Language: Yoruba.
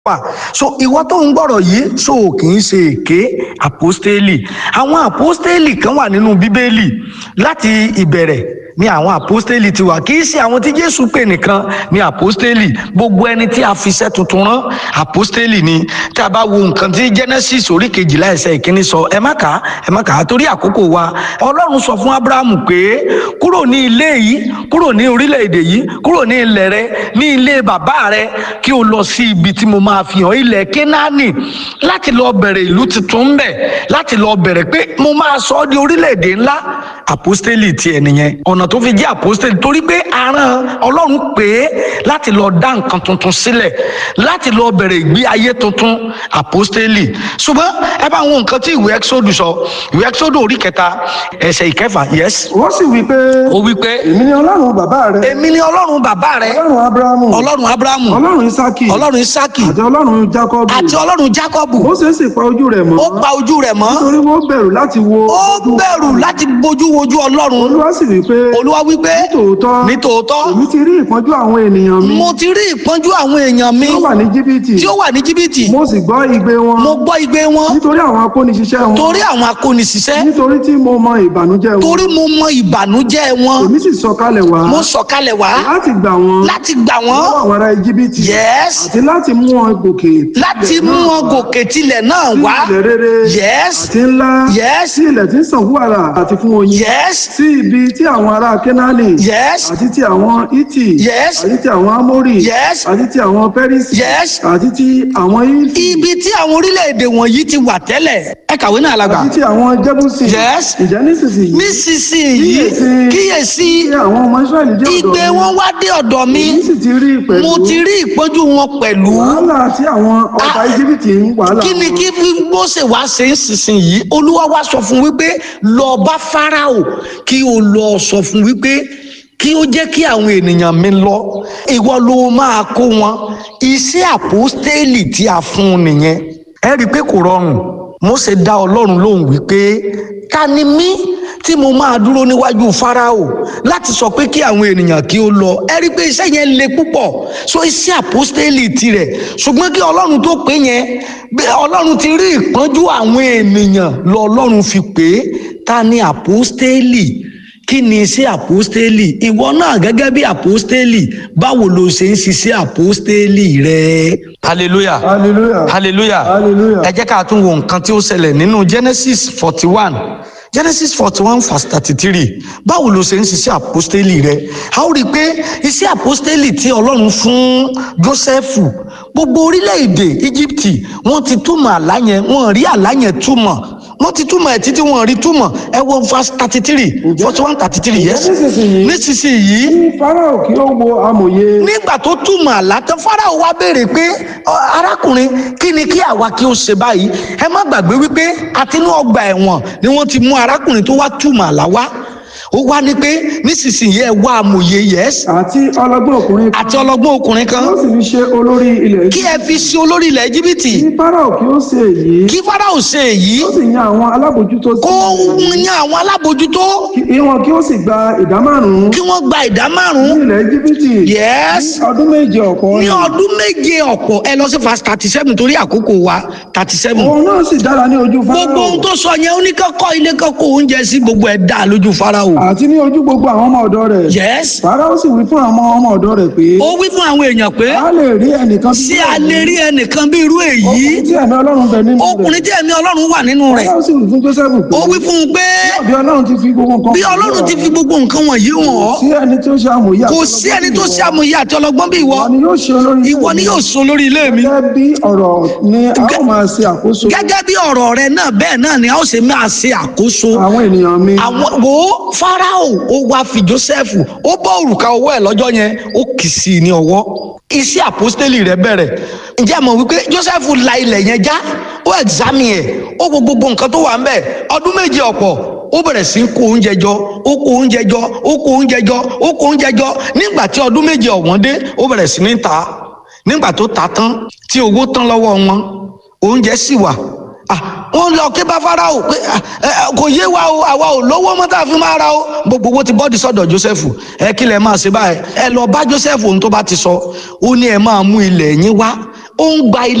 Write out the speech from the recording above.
wà so ìwọ tó ń gbọ́rọ̀ yìí so kì í ṣe èké àpọ́stélì àwọn àpọ́stélì kan wà nínú bíbélì láti ìbẹ̀rẹ̀ ni àwọn àpọ́stélì ti wà kì í ṣe àwọn tí jésù pè nìkan ni àpọ́stélì gbogbo ẹni tí a fi iṣẹ́ tuntun rán àpọ́stélì ni tí a bá wo nǹkan tí genesis orí kejìlá ẹsẹ̀ ìkíní sọ ẹ má kà á ẹ má kà á torí àkókò wa ọlọ́run sọ fún abrahamu pé kúrò ní ilé yìí kúrò ní orílẹ̀-èdè yìí kúrò ní ilẹ̀ rẹ ní ilé bàbá rẹ kí o lọ sí ibi tí mo máa fi hàn ilẹ̀ kénáánì láti lọ bẹ̀rẹ̀ ìlú tuntun ń bẹ̀ láti lọ bẹ̀rẹ̀ pé mo máa sọ ọ́ di orílẹ̀-èdè ńlá àpọ́stélì tiẹ̀ nìyẹn ọ̀nà tó fi jẹ́ àpọ́stélì torí pé aràn ọlọ́run pè é láti lọ dá nǹkan tuntun sílẹ̀ láti lọ bẹ̀rẹ̀ ìgbé ayé tuntun àpọ́stélì ṣùgbọ́n ẹ bá wọn nǹkan tí ìwé exodus sọ ìwé exodus orí kẹta ẹsẹ̀ ìkẹfà yes wọ́n sì wí pé ó wí pé èmi ni ọlọ́run bàbá rẹ èmi ni ọlọ́run bàbá rẹ ọlọ́run abrahamu ọlọ́run abrahamu ọlọ́run isaki ọlọ́run isaki àti ọlọ́run jacob àti ọlọ́run jacob Mósè sì pa ojú rẹ̀ mọ́ ó pa ojú rẹ̀ mọ́ nítorí wọ́n bẹ̀rù láti wo ó bẹ̀rù láti bójú wojú ọlọ́run olúwa sì wí pé olúwa wí pé tòótọ́ ní tòótọ́ èmi ti rí ìpọ́njú àwọn ènìyàn mi mo ti rí ìpọ́njú àwọn èèyàn mi tó wà ní jìbìtì tí ó wà ní jìbìtì mo sì gbọ́ igbe wọn mo gbọ́ igbe wọn nítorí àwọn akóniṣiṣẹ́ wọn torí àwọn akóniṣiṣẹ́ nítorí tí mo mọ ìbànújẹ́ wọn torí mo mọ ìbànújẹ́ wọn èmi sì sọ̀kalẹ̀ wá mo sọ̀kalẹ̀ wá láti gbà wọn láti gbà wọ́n lọ́wọ́ àwọn ará jìbìtì yes àti láti mú wọn gòkè láti mú wọn gòkè tilẹ̀ náà sí wá ilẹ̀ rere yes àti ńlá yes sí ilẹ̀ tí ń sàn wàrà àti fún oyin yes sí ibi tí àwọn ará kénáánì yes àti ti àwọn iti Yes. àti ti àwọn amórì Yes. àti ti àwọn pẹ́rísì Yes. àti ti àwọn ifi ibi tí àwọn orílẹ̀-èdè wọ̀nyí ti wà tẹ́lẹ̀ ẹ kàwé náà lágbà àti ti àwọn jẹ́bùsì Yes. ìjẹ́ nísinsìnyí nísinsìnyí Kíyèsí. kíyèsí tí àwọn ọmọ israẹli dé ọ̀dọ̀ igbe mi wọn wá dé ọ̀dọ̀ mi èmi sì ti rí pẹ̀lú mo ti rí ìpọ́njú wọn pẹ̀lú wàhálà tí àwọn ọba Ah. íjíbítì ń wàhálà kí ni wọn. kí Mósè wá ṣe ń sísìnyí olúwa wá sọ fún wípé lọ bá Fáráò kí o lọ sọ fún wípé kí ó jẹ́ kí àwọn ènìyàn mi lọ ìwọ ló máa kó wọn iṣẹ́ àpọ́stélì tí a fún un nìyẹn ẹ rí i pé kò rọrùn Mósè dá Ọlọ́run lóhùn wípé ta ni mí tí mo máa dúró níwájú Fáráò láti sọ pé kí àwọn ènìyàn kí ó lọ ẹ rí i pé iṣẹ́ yẹn le púpọ̀ so iṣẹ́ àpọ́stélì tirẹ̀ ṣùgbọ́n kí Ọlọ́run tó pé yẹn bí Ọlọ́run ti rí ìpọ́njú àwọn ènìyàn lọ Ọlọ́run fi pé ta ni àpọ́stélì kí ni iṣẹ́ àpọ́stélì ìwọ náà gẹ́gẹ́ bí àpọ́stélì báwo lo ṣe ń ṣiṣẹ́ àpọ́stélì rẹ. hallelujah hallelujah hallelujah Hallelujah. ẹ jẹ́ ká tún wo nǹkan tí ó ṣẹlẹ̀ nínú genesis forty one genesis forty one verse thirty three báwo ló ṣe ń ṣiṣẹ́ àpọ́stélì rẹ a ó rí i pé iṣẹ́ àpọ́stélì tí ọlọ́run fún jósẹ́fù gbogbo orílẹ̀-èdè íjíbítì wọ́n ti túmọ̀ àlá yẹn wọ́n rí àlá yẹn túmọ̀ wọ́n ti túmọ̀ ẹ̀ títí wọ́n rí túmọ̀ ẹ wo verse thirty three forty one thirty three yes nísinsìnyí nísinsìnyí kí farao kí ó wo amòye nígbà tó túmọ̀ àlá tán fáráò wá béèrè pé "Ọ, arákùnrin kí ni kí àwa kí ó ṣe báyìí ẹ má gbàgbé wípé àtinú ọgbà ẹ̀wọ̀n ni wọ́n ti mú arákùnrin tó wá túmọ̀ àlá wá ó wá ní pé nísinsìnyí ẹ wá amòye yes àti ọlọ́gbọ́n ọkùnrin kan àti ọlọ́gbọ́n ọkùnrin kan ó sì fi ṣe olórí ilẹ̀ kí ẹ fi ṣe olórí ilẹ̀ íjíbítì kí farao kí ó ṣe èyí kí fáráò ṣe èyí ó sì yan àwọn alábòjútó sí kó yan àwọn alábòjútó kí wọn kí ó sì gba ìdá márùn-ún kí wọ́n gba ìdá ní márùn-ún ilẹ̀ íjíbítì yes ní ọdún méje ọ̀pọ̀ ní ọ̀nà. ọdún méje ọ̀pọ̀ ẹ lọ sí verse thirty seven torí àkókò wa thirty seven òun náà sì dára ní ojú gbogbo farao ohun tó sọ yẹn ó ní kọ́kọ́ ilé kọ́kọ́ oúnjẹ sí gbogbo ẹ̀ dá lójú Fáráò àti ní ojú gbogbo àwọn ọmọ ọ̀dọ̀ rẹ̀ yes farao sì wí fún àwọn ọmọ ọ̀dọ̀ rẹ̀ pé ó wí fún àwọn èèyàn pé a lè rí ẹnìkan ṣé a lè rí ẹnìkan bí irú èyí ọkùnrin tí ẹ̀mí ọlọ́run bẹ nínú rẹ̀ ọkùnrin tí ẹ̀mí Ọlọ́run wà nínú rẹ̀ farao sì wí fún joseph pé ó wí fún un pé bí ọlọ́run ti fi gbogbo nǹkan bí Ọlọ́run ti fi gbogbo nǹkan wọ̀nyí hàn ọ́ sí ẹni tí ó ṣe amòye kò sí ẹni tó ṣe amòye àti ọlọ́gbọ́n bí ìwọ ìwọ ni yóò ṣe olórí ìwọ ni yóò sọ lórí ilé mi gẹ́gẹ́ bí ọ̀rọ̀ ni a ó máa ṣe àkóso gẹ́gẹ́ bí ọ̀rọ̀ rẹ náà bẹ́ẹ̀ náà ni a ó ṣe máa ṣe àkóso àwọn ènìyàn mi àwọn wo Fáráò ó wá fi Joseph ó bọ́ òrùka ọwọ́ ẹ̀ lọ́jọ́ yẹn ó kì í sí i ní ọwọ́ iṣẹ́ àpọ́stélì rẹ̀ bẹ̀rẹ̀ ǹjẹ́ ẹ mọ̀ wípé Joseph la ilẹ̀ yẹn já ó ẹ̀gzámì ẹ̀ ó wo gbogbo nǹkan tó wà ń bẹ̀ ọdún méje ọ̀pọ̀ ó bẹ̀rẹ̀ sí í kó oúnjẹ jọ ó kó oúnjẹ jọ ó kó oúnjẹ jọ ó kó oúnjẹ jọ nígbà tí ọdún méje ọ̀wọ́n dé ó bẹ̀rẹ̀ sí ní ta nígbà tó ta tán tí owó tán lọ́wọ́ wọn oúnjẹ sì wà Ah, wọ́n lọ ké bá Fáráò pé ah, eh, kò yé wa o àwa ò lówó mọ́ tá a fi máa ra o gbogbo owó ti bọ́ọ̀dì sọ́dọ̀ Joseph ẹ kí lẹ máa ṣe báyìí ẹ lọ bá Joseph ohun tó bá ti sọ ó ní ẹ máa mú ilẹ̀ yín wá ó ń gba ilé.